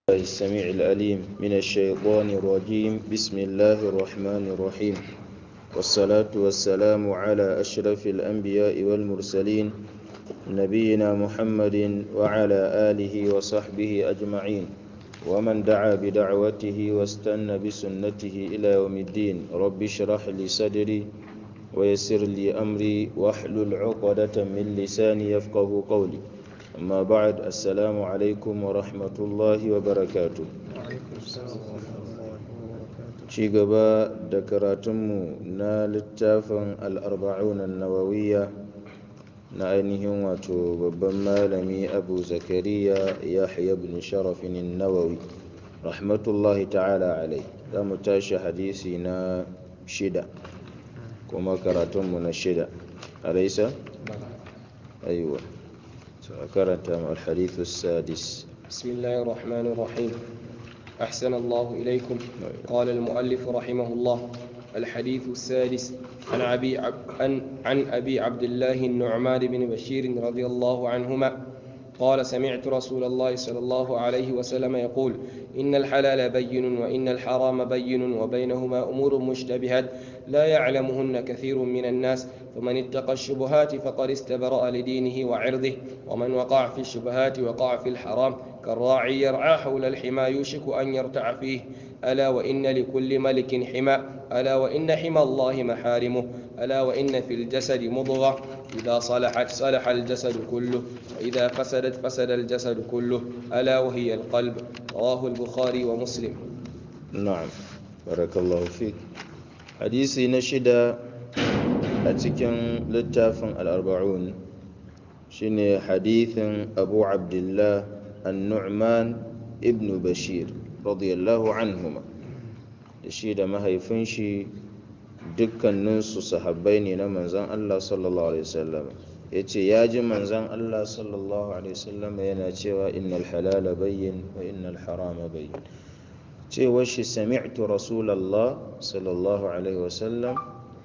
الله السميع العليم من الشيطان الرجيم بسم الله الرحمن الرحيم والصلاة والسلام على أشرف الأنبياء والمرسلين نبينا محمد وعلى آله وصحبه أجمعين ومن دعا بدعوته واستنى بسنته إلى يوم الدين رب اشرح لي صدري ويسر لي أمري واحلل عقدة من لساني يفقه قولي amma ba'ad assalamu alaikum wa rahmatullahi wa barakatu ci gaba da karatunmu na littafin al'arba'unan nawawiya na ainihin wato babban malami abu zakariya yahya bin sharafin nawawi rahmatullahi ta'ala alai za mu tashi hadisi na shida kuma karatunmu na shida alaisa? aiwa سأكرت الحديث السادس بسم الله الرحمن الرحيم أحسن الله إليكم قال المؤلف رحمه الله الحديث السادس عن أبي عب... عن... عن أبي عبد الله النعمان بن بشير رضي الله عنهما قال سمعت رسول الله صلى الله عليه وسلم يقول إن الحلال بين وإن الحرام بين وبينهما أمور مشتبهات لا يعلمهن كثير من الناس فمن اتقى الشبهات فقد استبرأ لدينه وعرضه ومن وقع في الشبهات وقع في الحرام كالراعي يرعى حول الحمى يوشك أن يرتع فيه ألا وإن لكل ملك حمى ألا وإن حمى الله محارمه ألا وإن في الجسد مضغة إذا صلحت صلح الجسد كله وإذا فسدت فسد الجسد كله ألا وهي القلب رواه البخاري ومسلم نعم بارك الله فيك حديثي نشد أتكن للتافن الأربعون شنو حديث أبو عبد الله النعمان ابن بشير رضي الله عنهما shi da mahaifin shi dukkaninsu sahabbai ne na manzan Allah sallallahu alaihi wasallam ya ce ya ji manzan Allah sallallahu alaihi wasallam yana cewa innal halala bayyin wa innal harama bayyin cewar shi sami'tu rasulallah sallallahu alaihi wasallam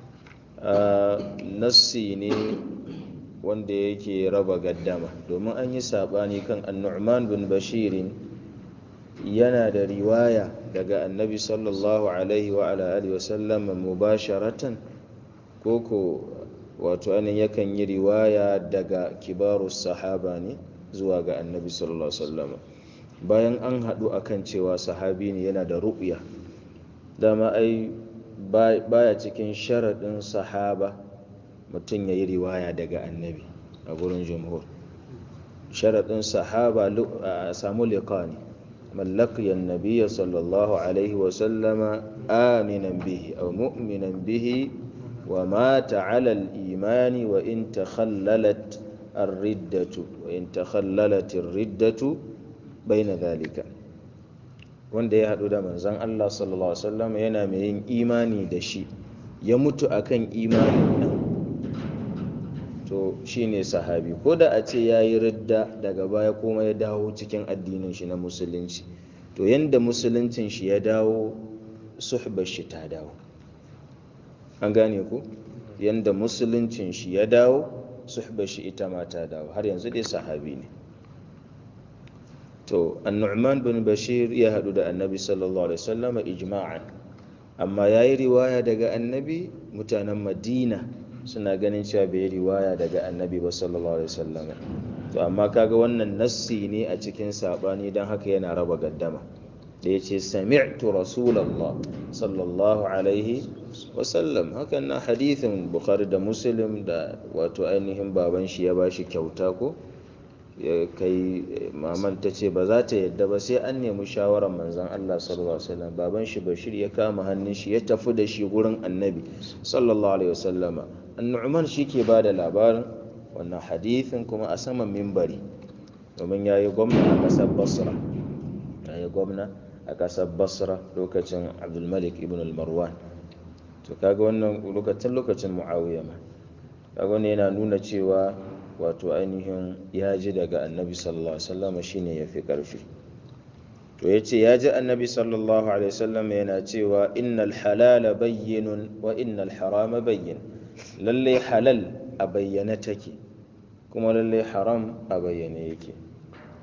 nassi ne wanda yake raba gaddama domin an yi saɓani kan annu'man bin bashirin yana da riwaya daga annabi sallallahu alaihi wa alihi wasallam mubasharatan koko wato anin yakan yi riwaya daga kibarus sahaba ne zuwa ga annabi sallallahu alaihi wasallam bayan an haɗu akan cewa sahabi ne yana da ru'ya dama ai baya cikin sharaɗin sahaba mutum ya yi riwaya daga annabi a gurin jumhur sharaɗin sahaba a samu liƙa ne من لقي النبي صلى الله عليه وسلم آمنا به أو مؤمنا به ومات على الإيمان وإن تخللت الردة وإن تخللت الردة بين ذلك wanda ya haɗu da manzon Allah sallallahu Alaihi wasallam yana mai yin imani da shi ya mutu akan imanin nan to shine sahabi ko da a ce ya yi ridda daga baya kuma ya dawo cikin addinin shi na musulunci to yanda musuluncin shi ya dawo suhbar shi ta dawo an gane ku yanda musuluncin shi ya dawo suhbar shi ita ma ta dawo har yanzu dai sahabi ne to annu'man bin bashir ya hadu da annabi sallallahu alaihi wasallam ijma'an amma yayi riwaya daga annabi mutanen madina suna ganin cewa bai riwaya daga annabi ba sallallahu alaihi wasallam to amma kaga wannan nassi ne a cikin sabani dan haka yana raba gaddama da yace sami'tu rasulullah sallallahu alaihi wasallam hakan na hadithin bukhari da muslim da wato ainihin baban shi ya bashi kyauta ko ya kai maman ta ce ba za ta yadda ba sai an nemi shawarar manzon Allah sallallahu alaihi wasallam baban shi Bashir ya kama hannun shi ya tafi da shi gurin annabi sallallahu alaihi wasallama annu'man shi ke ba da labarin wannan hadithin kuma a saman mimbari domin ya yi gwamna a ƙasar basra ya yi gwamna a ƙasar basra lokacin abdulmalik ibn al-marwan to kaga wannan lokacin lokacin muawiya ma kaga wannan yana nuna cewa wato ainihin ya ji daga annabi sallallahu alaihi wasallam shine yafi karfi to yace ya ji annabi sallallahu alaihi wasallam yana cewa innal halala bayyinun wa innal harama bayyin lalle halal a bayyane take kuma lalle haram a bayyane yake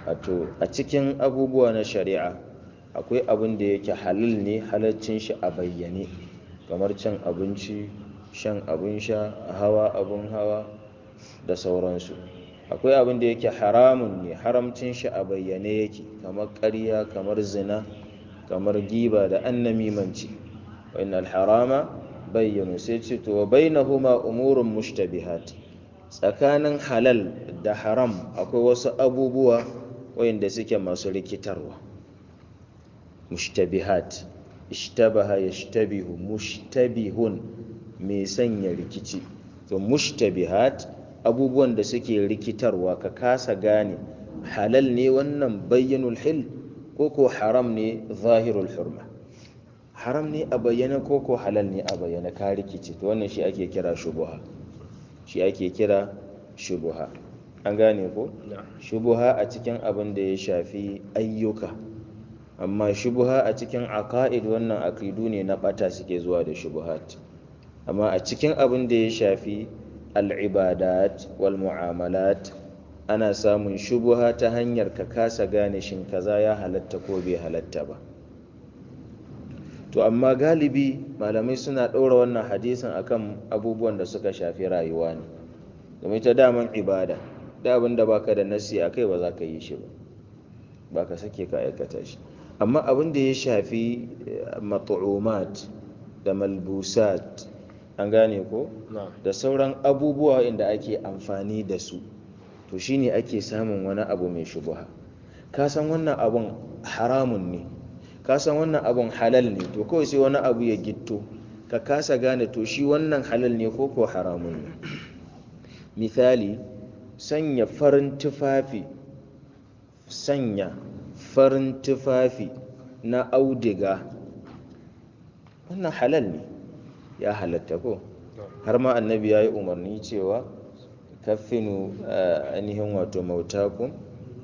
wato a cikin abubuwa na shari'a akwai abin da yake halal ne halaccin shi a bayyane kamar cin abinci shan abin sha hawa abin hawa da sauransu akwai abin da yake haramun ne haramcin shi a bayyane yake kamar ƙarya kamar zina kamar giba da annamimanci wa innal harama bayyanu sai ce to wa bainahuma umurun mushtabihat tsakanin halal da haram akwai wasu abubuwa wayanda suke masu rikitarwa mushtabihat ishtabaha yashtabihu mushtabihun mai sanya rikici to mushtabihat abubuwan da suke rikitarwa ka kasa gane halal ne wannan bayyanul hil ko ko haram ne zahirul hurma haram ne a bayyana ko ko halal ne a bayyana ka rikici to wannan shi ake kira shubuha shi ake kira shubuha an gane ko shubuha a cikin abin da ya shafi ayyuka amma shubuha a cikin aqaid wannan aqidu ne na bata suke zuwa da shubuhat amma a cikin abin da ya shafi al'ibadat wal mu'amalat ana samun shubuha ta hanyar ka kasa gane shin kaza ya halatta ko bai halatta ba to amma galibi malamai suna ɗora wannan hadisin akan abubuwan da suka shafi rayuwa ne domin ta daman ibada da abin da baka da nasi a kai ba za ka yi shi ba ba ka sake ka aikata shi amma abin da ya shafi mat'umat da malbusat an gane ko da sauran abubuwa inda ake amfani da su to shine ake samun wani abu mai shubuha ka san wannan abun haramun ne ka san wannan abun halal ne to kawai sai wani abu ya gitto ka kasa gane to shi wannan halal ne ko ko haramun ne misali sanya farin tufafi sanya farin tufafi na audiga wannan halal ne ya halatta ko har ma annabi ya yi umarni cewa kaffinu ainihin wato mautakun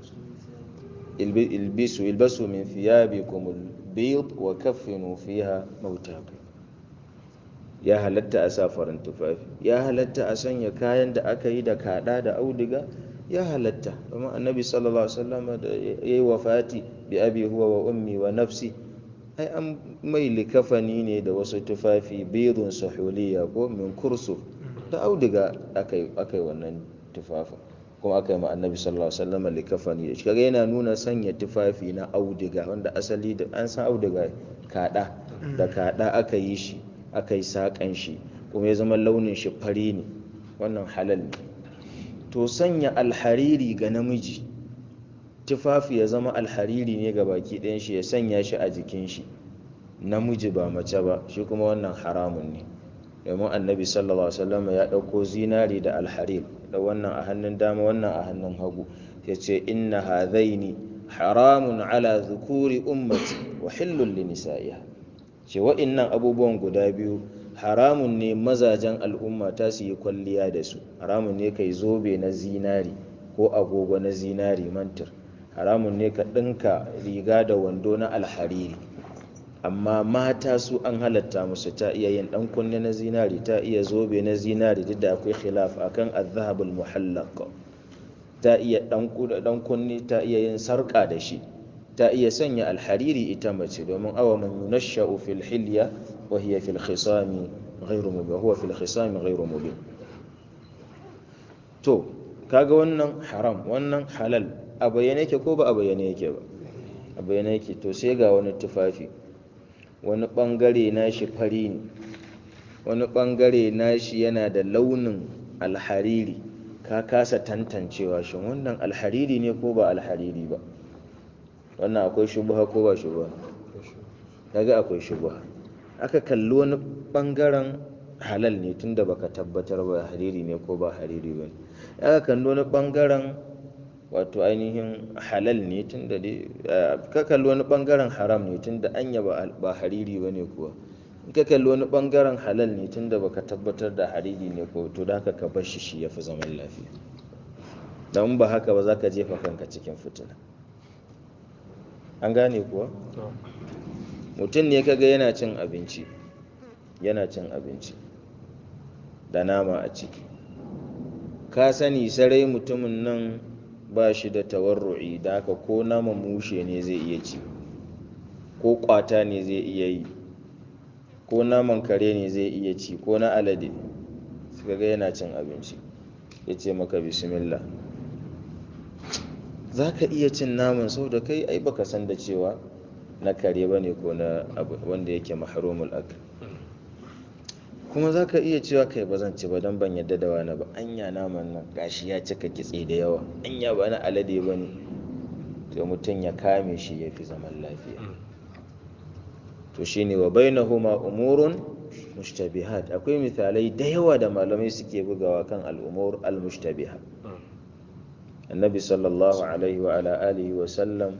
ilbisu ilbasu min thiyabikum albid wa kaffinu fiha mautakum ya halatta a sa farin tufafi ya halatta a sanya kayan da aka yi da kada da auduga ya halatta domin annabi sallallahu alaihi wasallam da yayi wafati bi abi huwa wa ummi wa nafsi ai an mai likafani ne da wasu tufafi bidun sahuliya ko min kursu da auduga akai akai wannan tufafin kuma aka yi ma annabi sallallahu alaihi wasallam likafani da shi kaga yana nuna sanya tufafi na auduga wanda asali da an san auduga kada da kada aka yi shi aka yi sakan shi kuma ya zama launin shi fari ne wannan halal ne to sanya alhariri ga namiji tufafi ya zama alhariri ne ga baki ɗayan shi ya sanya shi a jikin shi namiji ba mace ba shi kuma wannan haramun ne domin annabi sallallahu alaihi wasallam ya ɗauko zinari da alharir da wannan a hannun dama wannan a hannun hagu ya ce inna hadhaini haramun ala zukuri ummati wa hillun li nisa'iha ce wa'innan abubuwan guda biyu haramun ne mazajen al'umma ta su yi kwalliya da su haramun ne kai zobe na zinari ko agogo na zinari mantir haramun ne ka ɗinka riga da wando na alhariri amma mata su an halatta musu ta iya yin ɗan kunne na zinari ta iya zobe na zinari duk da akwai khilaf akan azhabul muhallaq ta iya ɗan kunne ta iya yin sarƙa da shi ta iya sanya alhariri ita mace domin awa man yunashsha'u fil hilya wa hiya fil khisami ghayru mubin huwa fil khisami ghayru mubin to kaga wannan haram wannan halal a bayyane yake ko ba a bayyane yake ba a bayyane yake to sai ga wani tufafi wani bangare nashi fari ne wani bangare nashi yana da launin alhariri ka kasa tantancewa shin wannan alhariri ne ko ba alhariri ba wannan akwai shubha ko ba shubha kaga akwai shubha aka kalli wani bangaren halal ne tunda baka tabbatar ba hariri ne ko ba hariri ba aka kalli wani bangaren wato ainihin halal ne tunda dai ka kalli wani bangaren haram ne tunda anya ba hariri ba ne kuwa in ka kalli wani bangaren halal ne tunda baka tabbatar da hariri ne ko to da ka bar shi shi yafi zaman lafiya dan ba haka ba za ka jefa kanka cikin fitina an gane kuwa mutum ne kaga yana cin abinci yana cin abinci da nama a ciki ka sani sarai mutumin nan ba shi da tawarru'i da haka ko naman mushe ne zai iya ci ko kwata ne zai iya yi ko naman kare ne zai iya ci ko na alade suka ga yana cin abinci ya ce maka bismillah za ka iya cin naman sau da kai ai baka san da cewa na kare ba ne ko na wanda yake maharumul ak kuma za ka iya cewa kai ba zan ci ba don ban yadda da wani ba anya naman nan gashi ya cika kitse da yawa anya ba na alade ba ne to mutum ya kame shi ya fi zaman lafiya to shine wa bainahuma umurun mushtabihat akwai misalai da yawa da malamai suke bugawa kan al'umur al-mushtabiha annabi sallallahu alaihi wa ala alihi wa sallam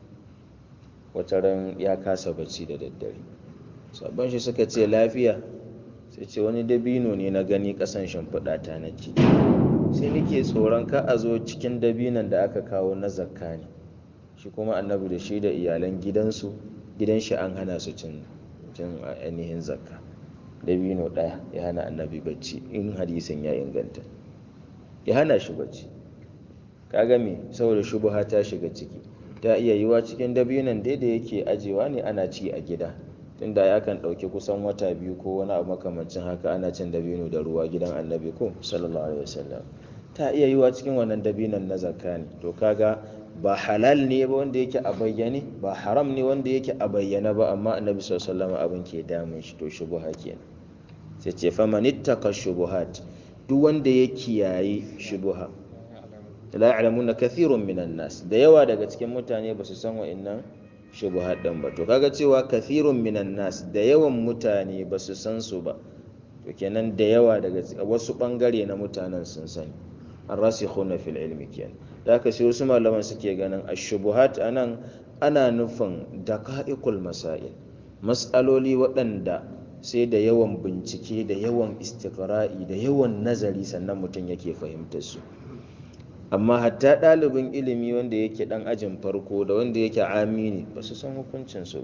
wataran ya kasa bacci da daddare sabon shi suka ce lafiya sai ce wani dabino ne na gani kasan shimfiɗa ta na ci sai nake tsoron ka a zo cikin dabinon da aka kawo na zakka ne shi kuma annabi da shi da iyalan gidansu gidan shi an hana su cin cin ainihin zakka dabino ɗaya ya hana annabi bacci in hadisin ya inganta ya hana shi bacci kaga me saboda shubuha ta shiga ciki ta iya yiwa cikin dabinon dai da yake ajewa ne ana ci a gida tunda ya kan ɗauki kusan wata biyu ko wani abu makamancin haka ana cin dabino da ruwa gidan annabi ko sallallahu alaihi wasallam ta iya yiwa cikin wannan dabinon na zakka ne to kaga ba halal ne ba wanda yake a bayyane ba haram ne wanda yake a bayyana ba amma annabi sallallahu alaihi wasallam abin ke damun shi to shubuha kenan sai ce faman ittaka shubuhat duk wanda ya kiyaye shubuha la ya'lamuna kathirun minan nas da yawa daga cikin mutane ba su san wa'annan shubuhat din ba to kaga cewa kathirun minan nas da yawan mutane ba su san su ba to kenan da yawa daga wasu bangare na mutanen sun sani arrasikhuna fil ilmi kenan da haka sai wasu malaman suke ganin ashubuhat anan ana nufin daqa'iqul masail mas'aloli waɗanda sai da yawan bincike da yawan istiqra'i da yawan nazari sannan mutum yake fahimtar su amma hatta ɗalibin ilimi wanda yake ɗan ajin farko da wanda yake amini ba su san hukuncinsu ba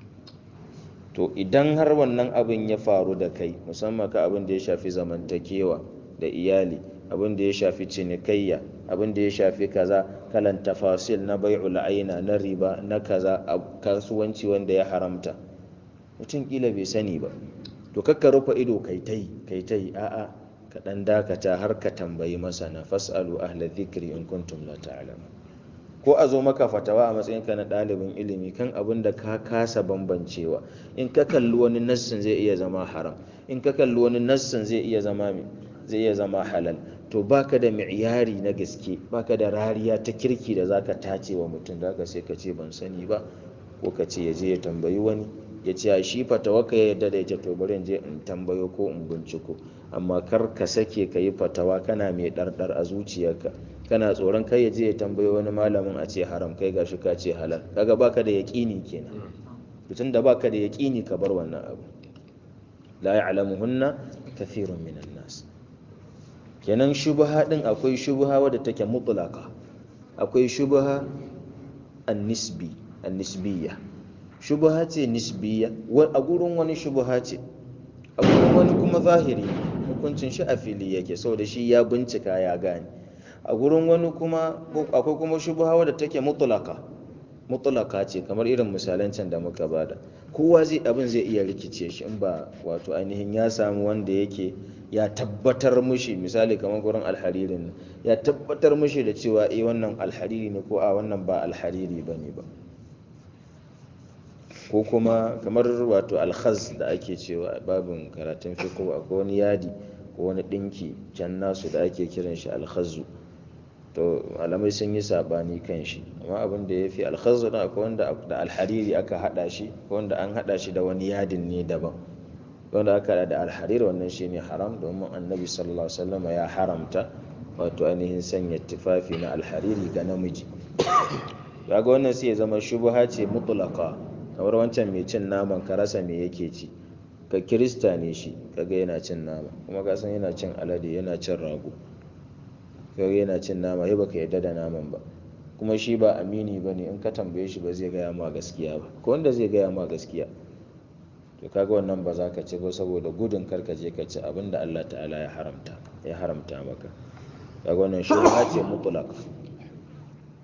to idan har wannan abin ya faru da kai musamman ka abin da ya shafi zamantakewa da iyali abin da ya shafi cinikayya abin da ya shafi kaza kalan tafasil na bai'ul aina na riba na kaza a kasuwanci wanda ya haramta mutum kila bai sani ba to kakka rufe ido kai tai kai tai a'a ka ɗan dakata har ka tambayi masana fas'alu ahla dhikri in kuntum la ta'lamun ko a zo maka fatawa a matsayinka na ɗalibin ilimi kan abin da ka kasa bambancewa in ka kalli wani nassin zai iya zama haram in ka kalli wani nassin zai iya zama zai iya zama halal to baka da mi'yari na gaske baka da rariya ta kirki da zaka tace wa mutum zaka sai ka ce ban sani ba ko ka ce ya je ya tambayi wani ya ce a shi fatawa ka ya yarda da ita to bari in je in tambayo ko in binciko amma kar ka sake ka yi fatawa kana mai ɗarɗar a zuciyarka kana tsoron kai ya je ya tambayo wani malamin a ce haram kai gashi ka ce halal kaga baka da yaƙini kenan tun da baka da yaƙini ka bar wannan abu la ya'lamuhunna kathirun minan nas kenan shubha din akwai shubha wadda take mutlaqa akwai shubha an-nisbi an-nisbiyya shubha ce nisbiyya a gurin wani shubha ce a gurin wani kuma zahiri hukuncin shi a fili yake saboda shi ya bincika ya gane a gurin wani kuma akwai kuma shubha wadda take mutlaka mutlaka ce kamar irin misalan can da muka bada kowa zai abin zai iya rikice shi in ba wato ainihin ya samu wanda yake ya tabbatar mushi misali kamar gurin alharirin ya tabbatar mushi da cewa eh wannan alhariri ne ko a wannan ba alhariri bane ba ko kuma kamar wato alkhaz da ake cewa babin karatun fiqh akwai wani yadi ko wani dinki can nasu da ake kiran shi alkhazu to malamai sun yi sabani kan shi amma abin da ya fi alkhazu na akwai wanda da alhariri aka hada shi ko wanda an hada shi da wani yadin ne daban wanda aka hada da alhariri wannan shine haram domin annabi sallallahu alaihi wasallam ya haramta wato ainihin sanya tufafi na alhariri ga namiji kaga wannan sai ya zama shubha ce mutlaqa kamar wancan mai cin naman ka rasa me yake ci ka kirista ne shi kaga yana cin nama kuma ka san yana cin alade yana cin rago kaga yana cin nama sai baka yarda da naman ba kuma shi ba amini bane in ka tambaye shi ba zai gaya ma gaskiya ba ko wanda zai gaya ma gaskiya to kaga wannan ba za ka ci ba saboda gudun kar ka je ka ci abin da Allah ta'ala ya haramta ya haramta maka kaga wannan shubha ce mutlaq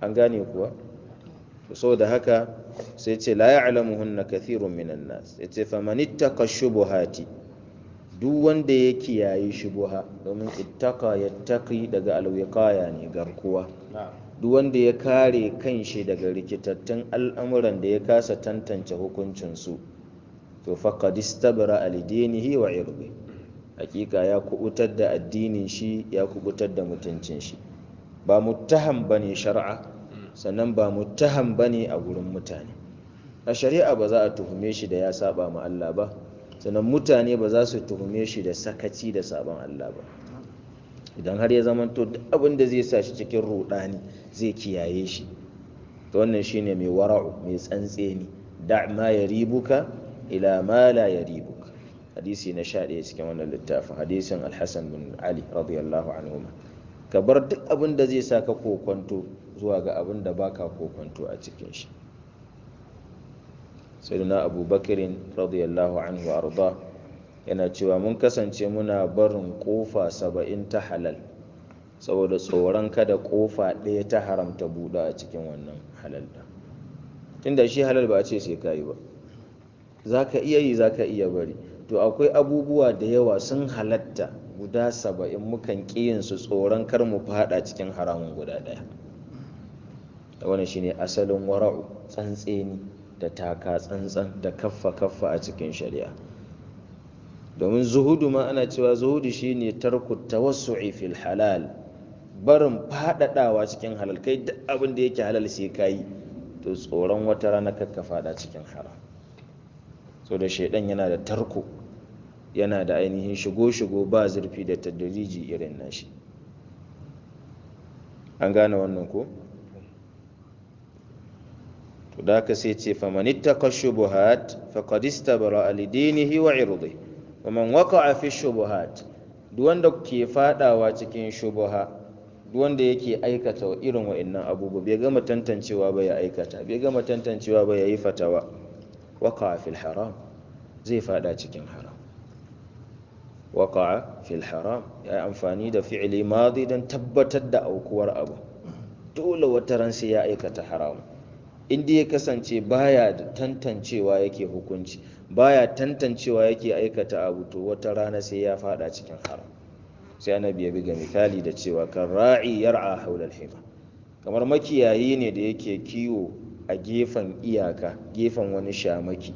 an gane kuwa so da haka sai ce la ya'lamuhunna kathirun minan nas yace faman ittaqa shubuhati duk wanda ya kiyaye shubuha domin ittaqa yattaqi daga alwiqaya ne garkuwa duk wanda ya kare kanshi daga rikitattun al'amuran da ya kasa tantance hukuncin su to faqad istabra alidinihi wa irbi hakika ya kubutar da addinin shi ya kubutar da mutuncin shi ba muttaham bane shar'a sannan ba muttaham bane a gurin mutane a shari'a ba za a tuhume shi da ya saba ma Allah ba sannan mutane ba za su tuhume shi da sakaci da sabon Allah ba idan har ya zama to duk abin da zai sa shi cikin rudani zai kiyaye shi to wannan shine mai wara'u mai tsantseni da ma yaribuka ila ma la yaribuka hadisi na 11 cikin wannan littafin hadisin al-Hasan bin Ali radiyallahu anhu ka bar duk abin da zai sa ka kokonto zuwa ga abin da baka kokonto a cikin shi sayyidina abubakarin radiyallahu anhu arda yana cewa mun kasance muna barin kofa saba'in ta halal saboda tsoron kada kofa ɗaya ta haramta buɗa a cikin wannan halal da tunda shi halal ba a ce sai kayi ba za ka iya yi za ka iya bari to akwai abubuwa da yawa sun halatta guda saba'in mukan su tsoron kar mu fada cikin haramun guda ɗaya da wani shine asalin wara'u tsantseni da taka tsantsan da kaffa kaffa a cikin shari'a domin zuhudu ma ana cewa zuhudu shine tarku tawassu'i fil halal barin fadadawa cikin halal kai duk abin da yake halal sai kai to tsoron wata rana kakka fada cikin haram so da shaidan yana da tarko yana da ainihin shigo-shigo ba zurfi da tadriji irin nashi an gane wannan ko to da ka sai ce faman ittaqa shubuhat faqad istabra li dinihi wa irdihi waman waqa'a fi shubuhat duk wanda ke fadawa cikin shubuha duk wanda yake aikata irin wa'annan abubuwa bai gama tantancewa ba ya aikata bai gama tantancewa ba ya yi fatawa waqa'a fil haram zai fada cikin haram waqa'a fil haram ya amfani da fi'li madi dan tabbatar da aukuwar abu dole wata ran sai ya aikata haram inda ya kasance baya da tantancewa yake hukunci baya tantancewa yake aikata abu to wata rana sai ya fada cikin haram sai annabi ya biga misali da cewa kan ra'i yar'a haula al-hima kamar makiyayi ne da yake kiwo a gefen iyaka gefen wani shamaki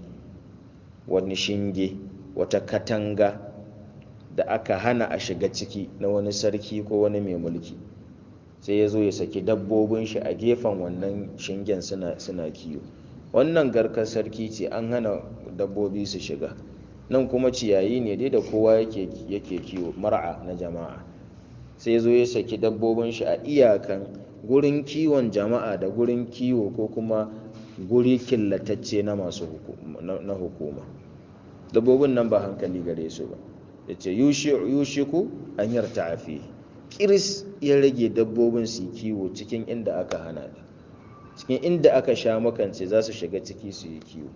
wani shinge wata katanga da aka hana a shiga ciki na wani sarki ko wani mai mulki sai ya zo ya saki dabbobin shi a gefen wannan shingen suna, suna kiwo wannan garkar sarki ce an hana dabbobi su shiga nan kuma ciyayi ne dai da kowa yake, yake kiwo mar'a na jama'a sai ya zo ya saki dabbobin shi a iyakan gurin kiwon jama'a da gurin kiwo ko kuma guri killatacce na masu na hukuma dabbobin nan ba hankali gare su ba ya ce yushiku an yarta a fiye kiris ya rage dabbobin su kiwo cikin inda aka hana da cikin inda aka sha makance za su shiga ciki su yi kiwo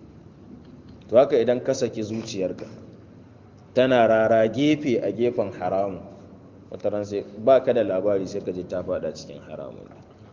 to haka idan ka saki zuciyarka tana rara gefe a gefen haramun wata ran sai ba ka da labari sai ka je ta fada cikin haramun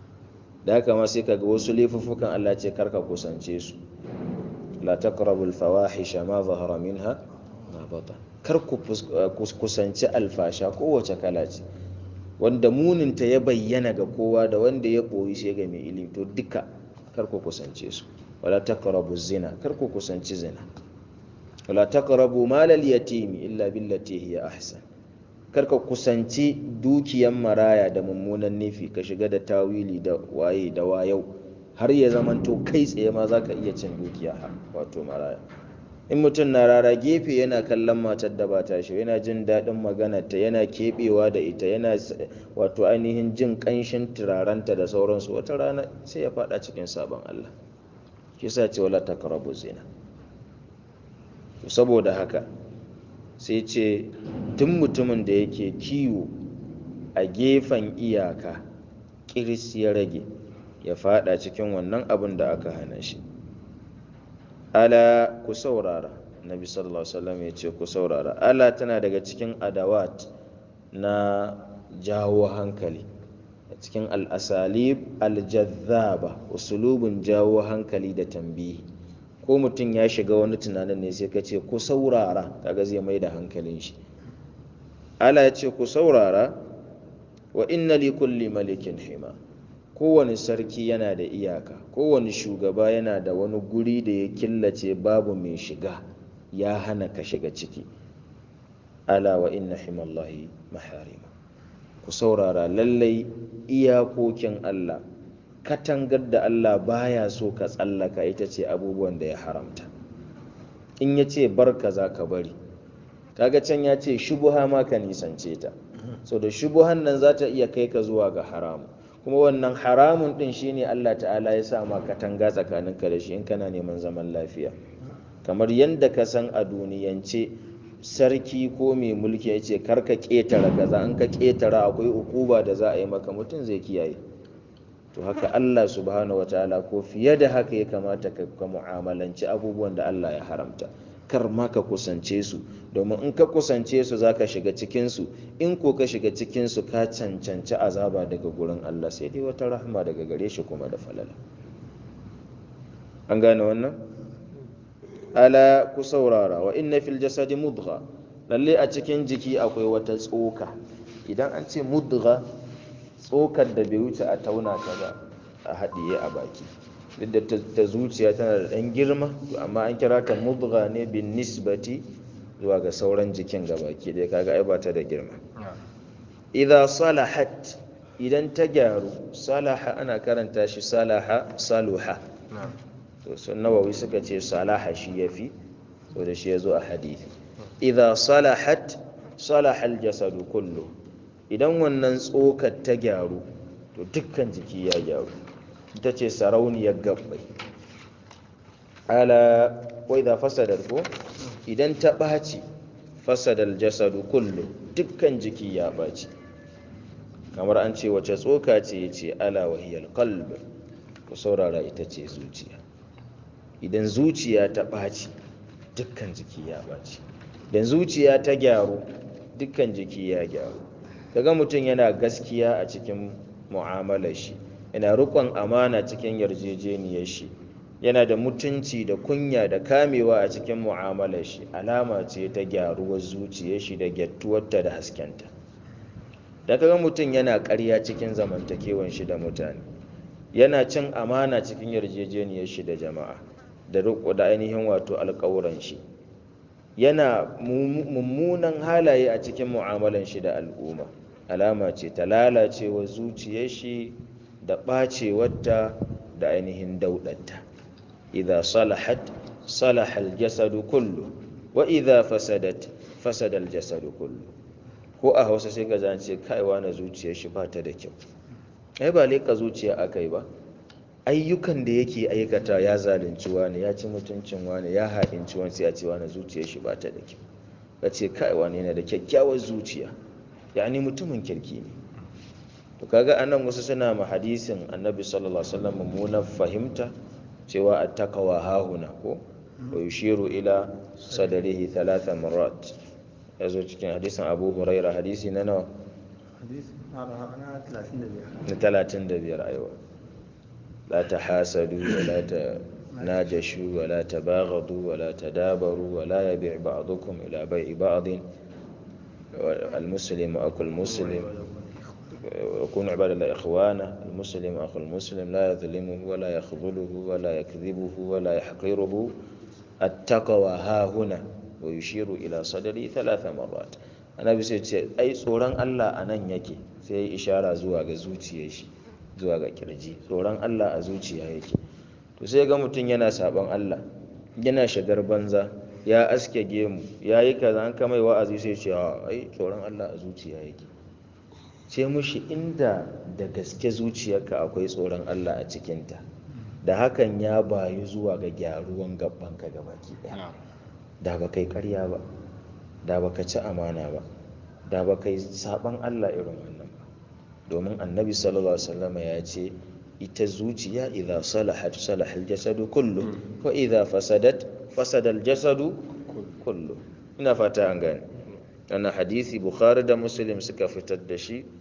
da haka ma sai ka ga wasu laifuffukan Allah ce karka kusance su la taqrabul fawahisha ma zahara minha ma batan kar ku kusanci alfasha kowace kala ce wanda muninta ya bayyana ga kowa da wanda ya ɓoyi sai ga mai ilimi to duka kar ku kusance su wala taqrabu zina kar ku kusanci zina wala taqrabu malal yatimi illa billati hiya ahsan kar ka kusanci dukiyan maraya da mummunan nufi ka shiga da tawili da waye da wayau har ya zamanto kai tsaye ma zaka iya cin dukiya wato maraya in mutum na rara gefe yana kallon matar da ba ta shi yana jin daɗin maganarta yana keɓewa da ita yana wato ainihin jin ƙanshin turarenta da sauransu wata rana sai ya faɗa cikin sabon Allah shi sa ce wala taqrabu zina to saboda haka sai ce tun mutumin da yake kiwo a gefen iyaka kiris ya rage ya faɗa cikin wannan abin da aka hana shi ala ku saurara nabi sallallahu alaihi wasallam ya ce ku saurara ala tana daga cikin adawat na jawo hankali cikin al-asalib al-jazzaba usulubun jawo hankali da tambihi ko mutum ya shiga wani tunanin ne sai ka ce ku saurara kaga zai mai da hankalin shi ala ya ce ku saurara wa inna li kulli malikin hima kowane sarki yana da iyaka kowane shugaba yana da wani guri da ya killace babu mai shiga ya hana ka shiga ciki ala wa inna himallahi maharima ku saurara lallai iyakokin Allah katangar da Allah baya so ka tsallaka ita ce abubuwan da ya haramta in ya ce bar za ka bari kaga can ya ce shubuha ma ka nisance ta so da shubuhan nan za ta iya kai ka zuwa ga haramu kuma wannan haramun din shine Allah ta'ala ya sa ma katanga tsakaninka da shi in kana neman zaman lafiya kamar yadda ka san a duniyance sarki ko mai mulki ya ce karka ƙetara kaza in ka ƙetara akwai ukuba da za a yi maka mutum zai kiyaye to haka Allah subhanahu wataala ko fiye da haka ya kamata ka mu'amalanci abubuwan da Allah ya haramta kar ma ka kusance su domin in ka kusance su za ka shiga cikinsu in ko ka shiga cikinsu ka cancanci azaba daga gurin Allah sai dai wata rahama daga gare shi kuma da falala an gane wannan ala ku saurara wa inna fil jasadi mudgha lalle a cikin jiki akwai wata tsoka idan an ce mudgha tsokar da bai wuce a tauna ta ba a haɗiye a baki duk da ta zuciya tana da ɗan girma amma an kira ta mudgha ne bin nisbati zuwa ga sauran jikin gabaki ɗaya kaga ai ba ta da girma idza salahat idan ta gyaru salaha ana karanta shi salaha saluha to sun nawawi suka ce salaha shi yafi so da shi yazo a hadisi idza salahat salaha aljasadu kullu idan wannan tsokar ta gyaru to dukkan jiki ya gyaru ita ce sarauniyar gabbai ala wai da fasadar ko idan ta ɓaci fasadar jasadu kullu dukkan jiki ya ɓaci kamar an ce wace tsoka ce ya ce ala wahiyar kalb ku saurara ita ce zuciya idan zuciya ta ɓaci dukkan jiki ya ɓaci idan zuciya ta gyaru dukkan jiki ya gyaru kaga mutum yana gaskiya a cikin mu'amalar shi yana rikon amana cikin yarjejeniyar shi yana da mutunci da kunya da kamewa a cikin mu'amalar shi alama ce ta gyaruwar zuciyar shi da gyattuwarta da haskenta da kaga mutum yana ƙarya cikin zamantakewan shi da mutane yana cin amana cikin yarjejeniyar shi da jama'a da riko da ainihin wato alƙawuran shi yana mummunan halaye a cikin mu'amalan shi da al'umma alama ce ta lalacewa zuciyar shi da ɓacewarta da ainihin dauɗarta idza salahat salaha aljasadu kullu wa idza fasadat fasada aljasadu kullu ko a Hausa sai ka ce kaiwa na zuciyar shi ba ta da kyau ai ba leka zuciya akai ba ayyukan da yake aikata ya zalunci wani ya ci mutuncin wani ya haɗinci wani sai a ce wani zuciyar shi ba ta da kyau ka ce kaiwa ne yana da kyakkyawar zuciya yani mutumin kirki ne to kaga anan wasu suna ma hadisin annabi sallallahu alaihi wasallam mummunan fahimta cewa attaqwa hahuna ko wa yushiru ila sadrihi thalatha marrat yazo cikin hadisin Abu Huraira hadisi na nawa hadisi na 35 na 35 aiwa la tahasadu wa la tanajashu wa la tabaghadu wa la tadabaru wa la yabi' ba'dukum ila bai'i ba'din المسلم أخو المسلم ويكون عباد الله إخوانا المسلم أخو المسلم لا يظلمه ولا يخذله ولا يكذبه ولا يحقره التقوى ها هنا ويشير إلى صدري ثلاث مرات أنا بسيط أي صوران الله أنا يكي sai ishara zuwa ga zuciyar shi zuwa ga kirji tsoron Allah a zuciya yake to sai ga mutum yana sabon Allah yana shagar banza ya aske gemu ya yi kaza an kamai wa'azi sai ce ai tsoron Allah a zuciya yake ce mushi inda da gaske zuciyarka akwai tsoron Allah a cikinta da hakan ya bayu zuwa ga gyaruwan gabanka gabaki daya da ba kai karya ba da ba ka ci amana ba da ba kai saban Allah irin wannan ba domin annabi sallallahu alaihi wasallam ya ce ita zuciya idza salahat salahal jasadu kullu wa idza fasadat fasada al-jasadu kullu ina fata an gane wannan hadisi bukhari da muslim suka fitar da shi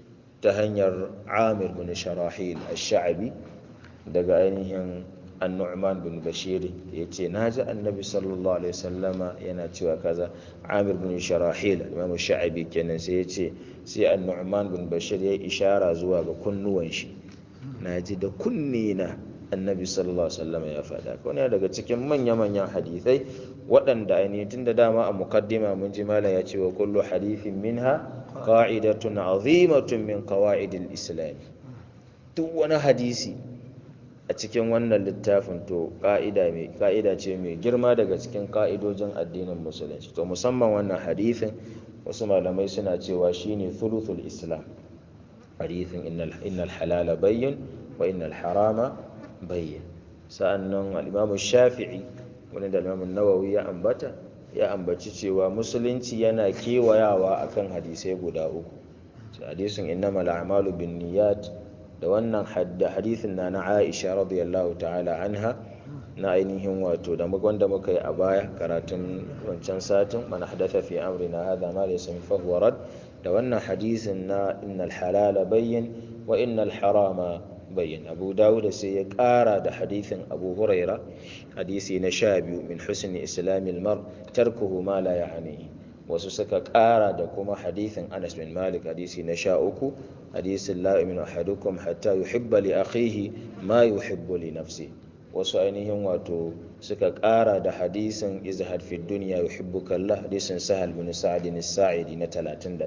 ta hanyar amir bin sharahil ash-sha'bi daga ainihin annu'man bin bashir ya ce na ji annabi sallallahu alaihi wasallama yana cewa kaza amir bin sharahil imam sha'abi kenan sai ya ce sai annu'man bin bashir ya ishara zuwa ga kunnuwan shi na ji da kunne na annabi sallallahu alaihi wasallama ya faɗa wani daga cikin manya-manyan hadithai waɗanda ainihin tun da dama a mukaddima mun ji malam ya ce wa kullu hadithin minha qa'idatun azimatun min qawa'idil islam duk wani hadisi a cikin wannan littafin to ka'ida ce mai girma daga cikin ka'idojin addinin musulunci to musamman wannan hadithin wasu malamai suna cewa shine thuluthul islam hadithin innal halala bayyin wa innal harama bayyin sa'annan al-imam shafi'i wani da imam nawawi ya ambata ya ambaci cewa musulunci yana kewayawa akan hadisai guda uku hadisin innamal a'malu binniyat da wannan da hadithin na na Aisha radiyallahu ta'ala anha na ainihin wato da wanda muka yi a baya karatun wancan satin man hadatha fi amrina hadha ma laysa min fahuwa rad da wannan hadisin na innal halala bayyin wa innal harama bayyin Abu Dawud sai ya kara da hadithin Abu Huraira hadisi na sha biyu min husni islamil mar tarkuhu ma la ya'nihi wasu suka kara da kuma hadithin Anas bin Malik hadisi na sha uku hadisin la yu'minu ahadukum hatta yuhibba li akhihi ma yuhibbu li nafsi wasu ainihin wato suka kara da hadisin izhad fi dunya yuhibbuka Allah hadisin Sahal bin Sa'd as-Sa'idi na 31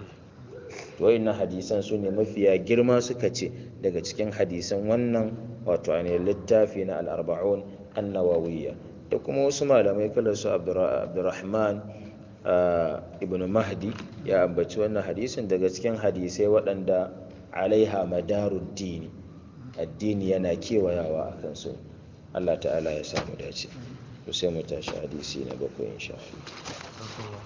to wayannan hadisan su ne mafiya girma suka ce daga cikin hadisan wannan wato ainihin littafi na al-arba'un an-nawawiyya da kuma wasu malamai kala su Abdurrahman ibn mahdi ya ambaci wannan hadisin daga cikin hadisai waɗanda alaiha madarud dini addini yana kewayawa a kansu Allah ta'ala ya samu dace to sai mu tashi hadisi na bakwai insha Allah